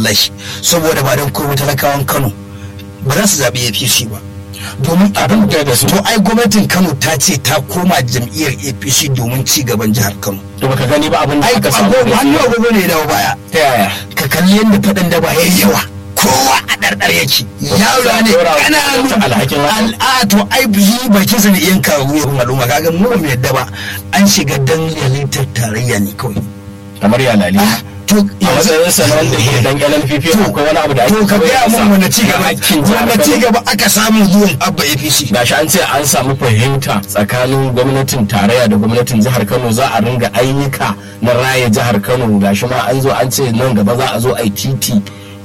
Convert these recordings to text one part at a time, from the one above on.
wallahi saboda ba don kowa talakawan kano ba za su zaɓi apc ba domin abin da da su to ai gwamnatin kano ta ce ta koma jam'iyyar apc domin ci gaban jihar kano to baka gani ba abin da ai aka samu agogo hannu agogo ne ya dawo baya ta yaya ka kalli yadda faɗin da ba ya yawa kowa a ɗarɗar yake yaro ne Ɗora wa ƙananu gwamnati alhakin haka. al'a to ai yi bakin sa ne yan kawo ya kuma al'umma kaga mu ba mu yadda ba an shiga dangalitar tarayya ne kawai kamar ya lali Ah, to a matsayin sa na wanda ke dan LNPP To- akwai wani abu da ake to ka koya gaya masa mun wanda ci gaba na hakkin jihar wanda Kano. ci gaba aka samu zuwan abba apc gashi an ce an samu fahimta tsakanin gwamnatin tarayya da gwamnatin jihar kano za a ringa ayyuka na raya jihar kano gashi ma an zo an ce nan gaba za a zo a yi titi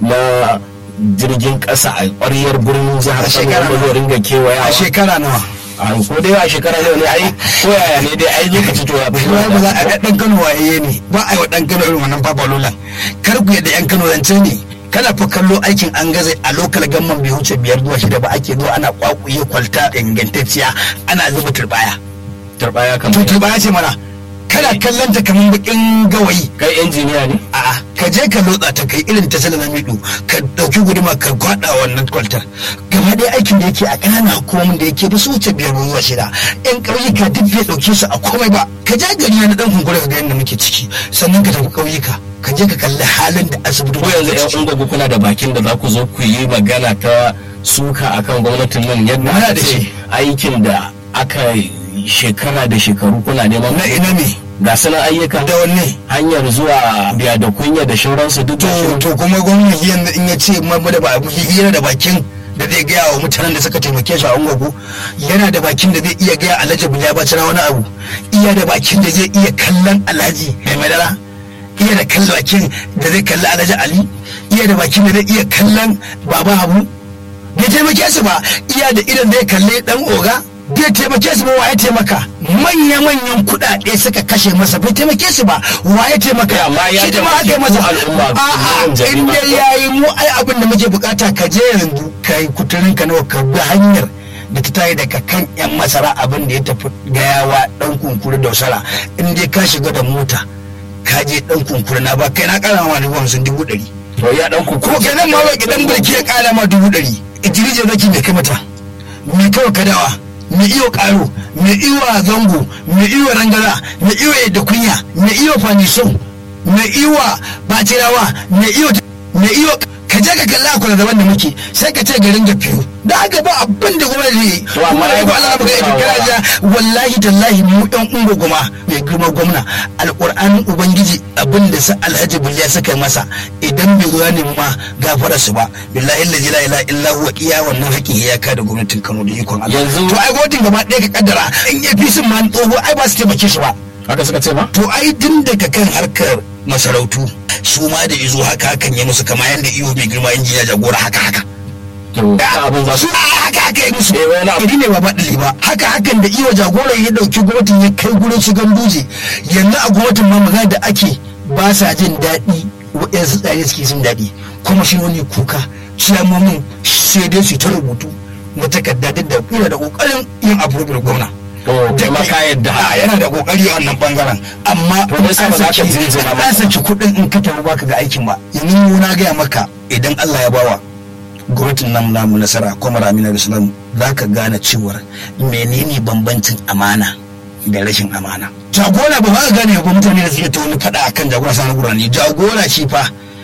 na jirgin kasa a ƙwaryar birnin jihar A kano shekara wanda zai ringa a kewayawa shekara nawa a ko dai a shekara nawa ne ai ko yaya ne dai ai lokaci to ya fi kuma ba za a ga dan Kano waye ne ba a yi wa dan Kano irin wannan fafalolan kar ku yadda yan Kano zance ne kana fa kallo aikin an gaza a lokal gamman bai wuce biyar zuwa shida ba ake zuwa ana kwakuye kwalta ingantacciya ana zuba turbaya turbaya to kamar turbaya ce mana kana kallon ta kamar bakin gawayi kai injiniya ne a'a ka je ka lotsa ta kai irin ta sala na midu ka dauki guduma ka kwada wannan kwaltar gaba ɗaya aikin da yake a ƙananan hukumomin da yake ba su wuce biyar zuwa shida yan ƙauyuka duk bai ɗauke su a komai ba ka je gari na ɗan kunkura ka ga yadda muke ciki sannan ka tafi ƙauyuka ka je ka kalli halin da asibiti ko yanzu yan ungogu kuna da bakin da za ku zo ku yi magana ta suka akan gwamnatin nan yadda Muna aka da ce shi. aikin da aka yi shekara da shekaru kuna neman na ina me ga sanan ayyukan da wanne hanyar zuwa biya da kunya da shauransu duk da to shi to kuma gwamnati yanzu in ya ce mabu da ba abu hira da bakin da zai gaya wa mutanen da suka taimake shi a ungogu yana da bakin da zai iya gaya alhaji ya ba na wani abu iya da bakin da zai iya kallon alhaji mai madara iya da kallon bakin da zai kalli alhaji ali iya da bakin da zai iya kallon baba habu bai taimake su ba iya da idan zai kalli dan oga bai taimake su ba wa ya taimaka manya-manyan kuɗaɗe suka kashe masa bai taimake su ba wa ya taimaka Ya, amma ya Shi da ma aka yi taimake masa ku al'umma, a'a yawan jama'a. in dai yayi mu ai abin da muke bukata ka je yanzu ka yi kuturin ka nawa ka bi hanyar da ta tayi daga kan yan masara abin da ya tafi gayawa dan kunkuru da wasara in dai ka shiga da mota ka je dan kunkuru na ba kai na kara ma dubu hamsin dubu ɗari to ya dan ku ko kai nan ma ba gidan bulki ya kara ma dubu ɗari itirije zaki mai kai mata mai kawai kadawa mai iyo karo mai iyo a zango mai iyo rangara mai iyo yadda kunya mai iyo fanisau mai iyo batirawa mai iyo mai iyo ka je ka kalla akwai daban da muke sai ka ce garin ga fiyo da haka ba abin da gwamnati ne To, amma kuma ai ai ba ba Allah a baka yi kawo kana ba. ja wallahi tallahi mu ɗan ungo goma mai girma gwamna alƙur'anin ubangiji abin da sa alhaji biliya suka yi masa idan bai zuwa ne ma gafara su ba billahi allazi la ilaha illa huwa iya wannan haƙin ya ka da gwamnatin Kano da ikon Allah Yanzu- to ai gwamnatin gaba ɗaya ka kaddara in APC ma tsoho ai ba su taimake shi ba haka suka ce ba to ai tun daga kan harkar masarautu su ma da izo haka hakan ya musu kama yadda iyo mai girma injiniya jagora haka haka to ta abin za su su a haka haka yi musu Eh, wani abu- iri ne ba baɗali ba haka hakan da iya jagoran ya ɗauki gwamnatin ya kai gurin su ganduje yanzu a gwamnatin ma magana da ake ba sa jin daɗi waɗansu tsare suke jin daɗi kuma shi wani kuka ciyamomin sai dai su ta rubutu na takarda duk da yana da ƙoƙarin yin abu da gwamna to kuma ka yadda a yana da kokari a wannan bangaren amma To, me yasa ba za ka jinjina masa? an saki kuɗin in ka tafi baka ga aikin ba yanzu na gaya maka idan Allah ya bawa gwamnatin nan namu nasara kuma Amina Islam za ka gane cewar menene bambancin amana da rashin amana jagora ba za ka gane ba mutane da suke ta wani faɗa akan jagora sanar gurani jagora shi fa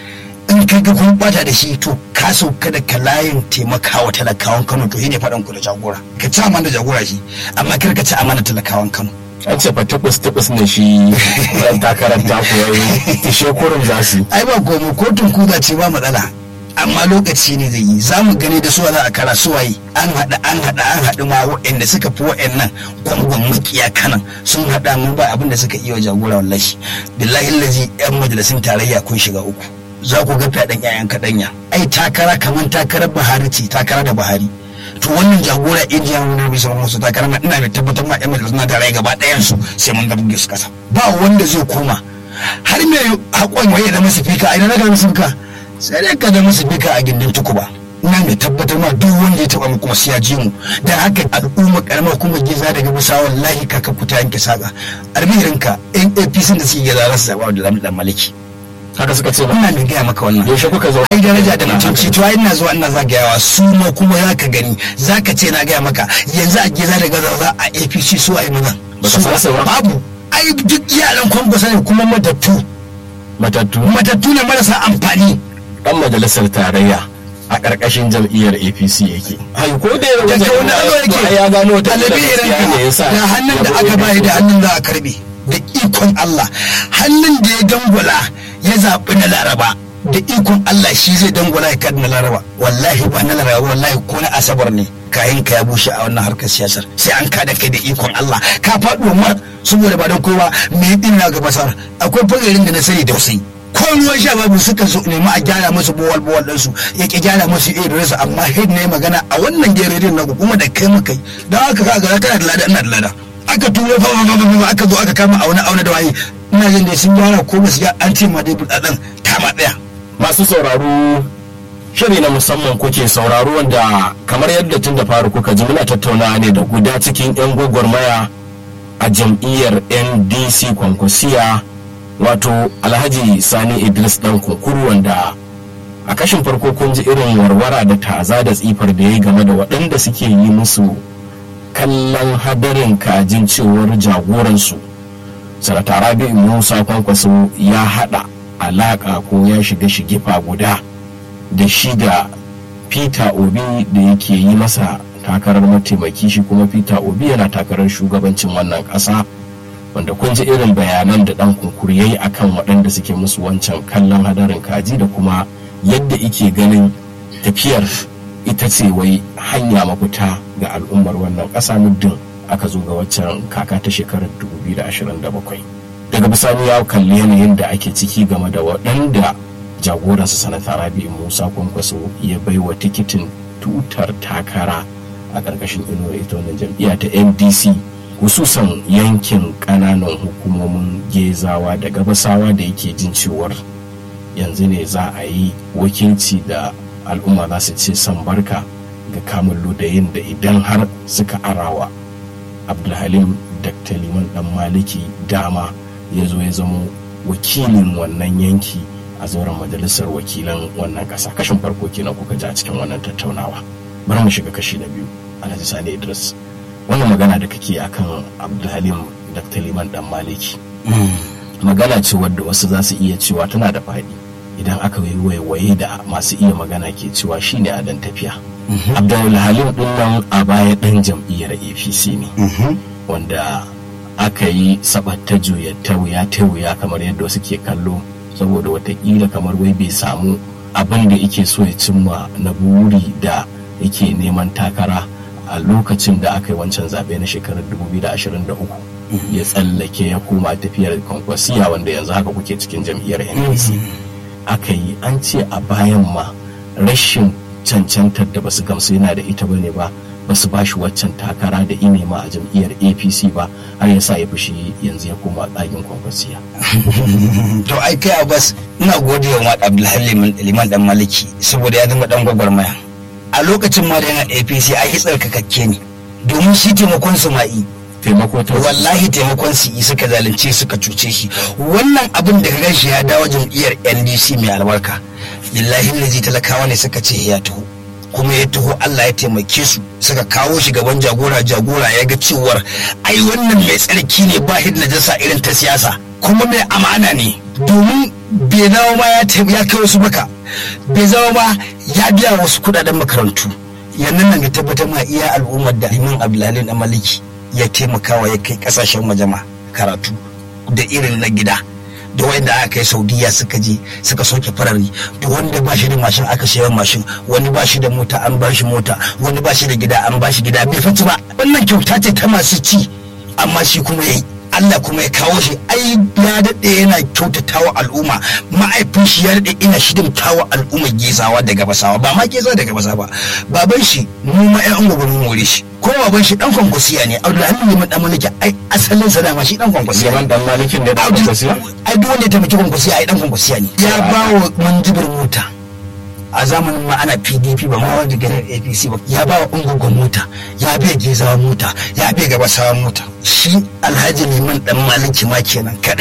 in kai ga kun bata da shi to ka sauka da kalayin taimakawa talakawan Kano to shine faɗan ku da jagora ka ci amana da jagora shi amma kar ka ci amana talakawan Kano an ce fa tabbas tabbas ne shi ran takarar ta ku yayi tishe kurum za su yi. ai ba komai kotun kuza ce ba matsala amma lokaci ne zai yi za mu gani da suwa za a kara suwaye an haɗa an haɗa an haɗu ma waɗanda suka fi waɗannan gwangwan makiya kanan sun haɗa mun ba abin da suka iya wa jagora wallahi billahi lazi yan majalisun tarayya kun shiga uku za ku ga fyaɗen ƴaƴan kaɗanya ai takara kamar takarar buhari ce takara da buhari to wannan jagora injiya mun rabi sauran musu takara na ina mai tabbatar ma yan majalisun tarayya gaba ɗayan su sai mun ga su kasa ba wanda zai koma har mai haƙon waye da masu fika a ina na ga masu fika sai dai ka da masu fika a gindin tukuba ina mai tabbatar ma duk wanda ya taɓa mu kuma sai ya ji mu dan haka al'umma karamar kuma giza daga bisa wallahi kaka ku ta yanke saka almihirinka yan apc da suke giza za su zaɓa da zamu dan maliki haka suka ce ba ina mai gaya maka wannan yaushe kuka zo ai daraja da mutunci to ai ina zuwa ina zagayawa su ma kuma za ka gani za ka ce na gaya maka yanzu a geza da gaza za a apc su a yi mazan Baka san su ba? babu ai duk yaran kwankwasa ne kuma matattu matattu matattu ne marasa amfani dan majalisar tarayya a ƙarƙashin jam'iyyar apc yake ai ko da yau daga wani alo yake ya gano wata ɗalibi irin gaskiya ne yasa ka da hannun da ya aka bude bayi da hannun za a karbe da ikon Allah hannun da ya dangwala ya zaɓi na laraba da ikon Allah shi zai dangwala ya kada na laraba wallahi ba na laraba wallahi ko na asabar ne kayan ka ya bushe a wannan harkar siyasar sai an kada kai da ikon Allah ka faɗo mar saboda ba don kowa me din na gaba sar akwai fagarin da na sani da wasai ko ruwan sha babu suka so nemi a gyara musu bowal bowal ɗinsu ya ki gyara musu irin su amma head ne magana a wannan gererin na kuma da kai muka yi don haka ka ga kana da lada ina da lada aka turo fa fa fa fa aka zo aka kama auna auna da waye ina jin da sun gyara ko ba su ga an ce ma dai budadan ta ma daya masu sauraro shiri na musamman kuke sauraro wanda kamar yadda tun da faru kuka ji muna tattaunawa ne da guda cikin 'yan gwagwarmaya a jam'iyyar ndc kwankwasiya wato alhaji sani idris dan kunkuru wanda a kashin farko kun ji irin warwara da taza da tsifar da ya yi game da waɗanda suke yi musu kallon hadarin kajin cewar jagoransu sanata rabi'u musa kwankwaso ya haɗa alaƙa ko ya shiga shigifa guda da shi da peter obi da yake yi masa takarar mataimaki shi kuma peter obi yana takarar shugabancin wannan ƙasa wanda kun ji irin bayanan da ɗan kunkuru ya yi akan waɗanda suke musu wancan kallon hadarin kaji da kuma yadda ike ganin tafiyar ita ce wai hanya mafita ga al'ummar wannan ƙasa muddin aka zo ga waccan kaka ta shekarar 2027 daga bisani ya kalli yanayin da ake ciki game da waɗanda jagoransa sanata rabi musa kwankwaso ya bai wa tikitin tutar takara a ƙarƙashin inuwar ita wannan jam'iyya ta ndc hususan yankin ƙananan hukumomin gezawa da gabasawa da yake jin cewar yanzu ne za a yi wakilci da al'umma za su ce san barka ga kamun ludayin da idan har suka arawa abdulhalim dr liman dan maliki dama ya zo ya zama wakilin wannan yanki a zauren majalisar wakilan wannan ƙasa kashin farko kenan kuka ji a cikin wannan tattaunawa bari mu shiga kashi na biyu alhaji sani idris wannan magana da kake akan abdulhalim dr liman dan maliki magana ce wadda wasu za su iya cewa tana da faɗi idan aka yi waiwaye da masu iya magana ke cewa shine a dan tafiya abdulhalim din nan a baya dan jam'iyyar apc ne wanda aka yi sabatta juya ta wuya ta wuya kamar yadda wasu ke kallo saboda watakila kamar wai bai samu abin da yake so ya cimma na buri da yake neman takara a lokacin da aka yi wancan zaɓe na shekarar 2023 ya tsallake ya koma tafiyar kwankwasiya wanda yanzu haka kuke cikin jam'iyyar ndc aka yi an ce a bayan ma rashin cancantar da basu gamsu yana da ita bane ba basu ba shi waccan takara da ine ma a jam'iyyar apc ba har ya sa ya fushi yanzu ya koma ɗagin kwankwasiya to ai kai abbas ina gode wa abdulhalim liman dan maliki saboda ya zama dan gwagwarmaya a lokacin ma da yana apc ai yi tsarkakakke ne domin shi taimakon su ma'i taimako ta wallahi taimakon su yi suka zalunce suka cuce shi wannan abin da ka shi ya dawo jam'iyyar ndc mai albarka billahi lazi talakawa ne suka ce ya taho kuma ya taho Allah ya taimake su suka kawo shi gaban jagora jagora ya ga cewar ai wannan mai tsarki ne ba hid najasa irin ta siyasa kuma mai amana ne domin bai zama ma ya ya kai wasu baka bai zama ma ya biya wasu kudaden makarantu yannan nan ga tabbatar ma iya al'ummar da Liman Abdullahi na Maliki ya taimakawa ya kai kasashen majama karatu da irin na gida da wanda aka kai saudiya suka je suka soke farari da wanda ba shi da mashin aka sayan mashin wani ba shi da mota an ba shi mota wani ba shi da gida an ba shi gida bai fata ba wannan kyauta ce ta masu ci amma shi kuma yayi Allah kuma ya kawo shi ai ya daɗe yana kyautata wa al'umma ma'aifin shi ya daɗe ina shidimta wa al'umma gezawa da gabasawa ba ma geza da gabasa ba baban shi mu ma ƴan gobe mun more shi ko baban shi dan kwankwasiya ne Abdullahi Liman dan Maliki ai asalin sa dama shi dan kwankwasiya Liman dan Malikin ne da Abdul- kwankwasiya ai duk wanda ya taimaki kwankwasiya ai dan kwankwasiya ne ya ba wa manjibir mota a zamanin ma ana pdp ba ma wanda ganin apc ba ya ba wa ungogon mota ya bai gezawa mota ya bai gabasawa mota shi alhaji liman dan maliki ma kenan kadai ka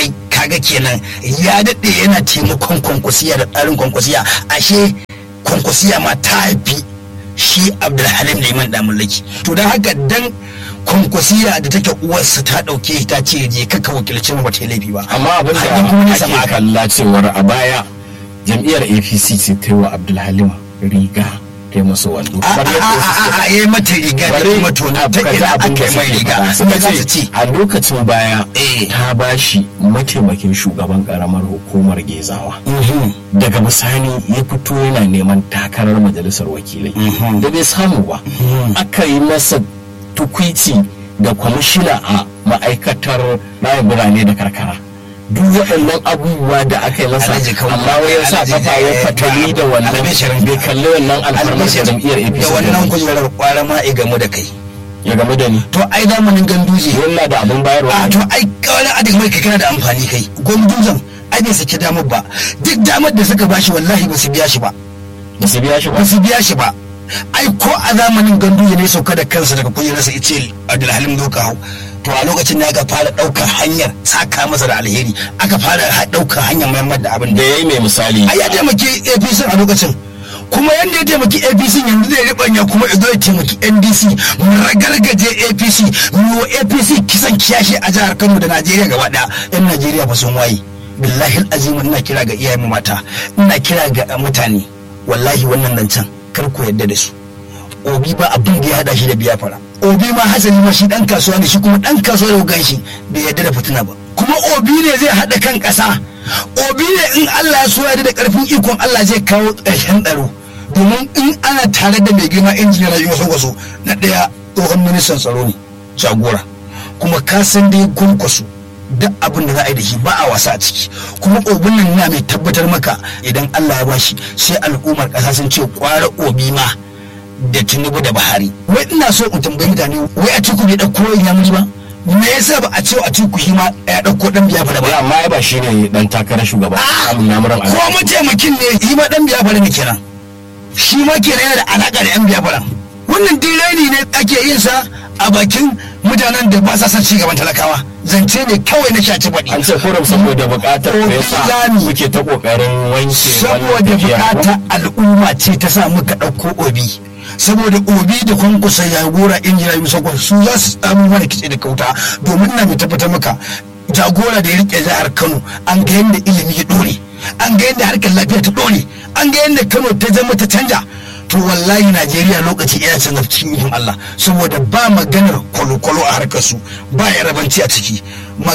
kaga kenan ya daɗe yana taimakon kwankwasiya da tsarin kwankwasiya ashe kwankwasiya ma ta haifi shi abdulhalim liman damulaki to don haka dan kwankwasiya da take uwarsa ta ɗauke ta ce je kaka wakilci mu bata laifi ba amma abin Har kuma da nisa ma ake aka- kalla cewar a baya jam'iyyar apc ce ta yi wa abdulhalim riga ta yi masa wando a Kamar yadda wasu suke a a yi mata riga da Bari kuma tona ta ka ji ina abin aka da yi mai suke riga faɗa. me Suka za su ce ce a lokacin baya Eh. ta ba shi mataimakin shugaban karamar hukumar gezawa Mhm. daga bisani ya fito yana neman takarar majalisar wakilai Mhm. da bai samu ba aka yi masa tukwici da kwamishina a ma'aikatar raya birane da karkara duk waɗannan abubuwa da aka yi masa Alhaji Kawu, amma wai ya sa Alhaji, kafa ya eh, fatali da ba- wannan albishirin bai kalli wannan alfarmar da albishir jam'iyyar apc da wannan kujerar kwara ma ya gamu da kai ya game da ni to ai zamanin ganduje yana da abin bayarwa a to ai kawai adik mai kai kana da amfani kai gwamnatin ai bai saki damar ba duk damar da suka bashi wallahi ba su biya shi ba ba su biya shi ba ba su biya shi ba ai ko a zamanin ganduje ne sauka da kansa daga kujerarsa ice abdulhalim zo ka hau to a lokacin ne aka fara ɗaukar hanyar saka masa da alheri aka fara ha- ɗaukar hanyar mayar da abin da da ya yi mai misali ai ya taimaki apc a lokacin kuma yadda ya taimaki apc yanzu zai ribanya kuma ya zo ya taimaki ndc mu ragargaje apc mu wa apc kisan kiyashi a jihar kano da najeriya gaba daya yan najeriya ba sun waye billahi azim ina kira ga iyayen mu mata ina kira ga mutane wallahi wannan nan can kar ku yadda da su obi ba abin da ya hada shi da biyafara obi ma hasali ma shi dan kasuwa ne shi kuma dan kasuwa da gan shi bai yadda da fitina ba kuma obi ne zai hada kan kasa obi ne in Allah ya so ya da karfin ikon Allah zai kawo ƙarshen tsaro domin in ana tare da mai girma injiniya rayuwa sokoso na ɗaya tsohon ministan tsaro ne jagora kuma ka san dai kwankwaso duk abin da za a yi da shi ba a wasa a ciki kuma obin nan na mai tabbatar maka idan Allah ya bashi sai al'ummar ƙasa sun ce kwara obi ma da tinubu da buhari wai ina so in tambayi mutane wai a ciku bai ɗauko inyamuri ba me yasa ba a ce a ciku shi ma ya ɗauko ɗan biya fara ba Ya, amma ya ba shi ne dan takarar shugaban samun namuran ko mataimakin ne shi ma dan biya fara ne kenan shi ma kenan yana da alaƙa da yan biya fara wannan direni ne ake yin sa a bakin mutanen da ba sa son ci gaban talakawa zance ne kawai na shaci baɗi an ce kurum saboda bukatar da ya sa Obi muke ta kokarin wanke saboda wannan tafiyar. bukata al'umma ce ta sa muka ɗauko obi saboda obi da kwankwasa ya gora injina yusa kwan su za su samu mana kitse da kauta domin na mai tabbatar maka jagora da ya rike jihar kano an ga yadda ilimi ya dore an ga yadda harkar lafiya ta dore an ga yadda kano ta zama ta canja to wallahi najeriya lokaci iya canza cikin ikon allah saboda ba maganar kwalo-kwalo a harkar su ba yarabanci a ciki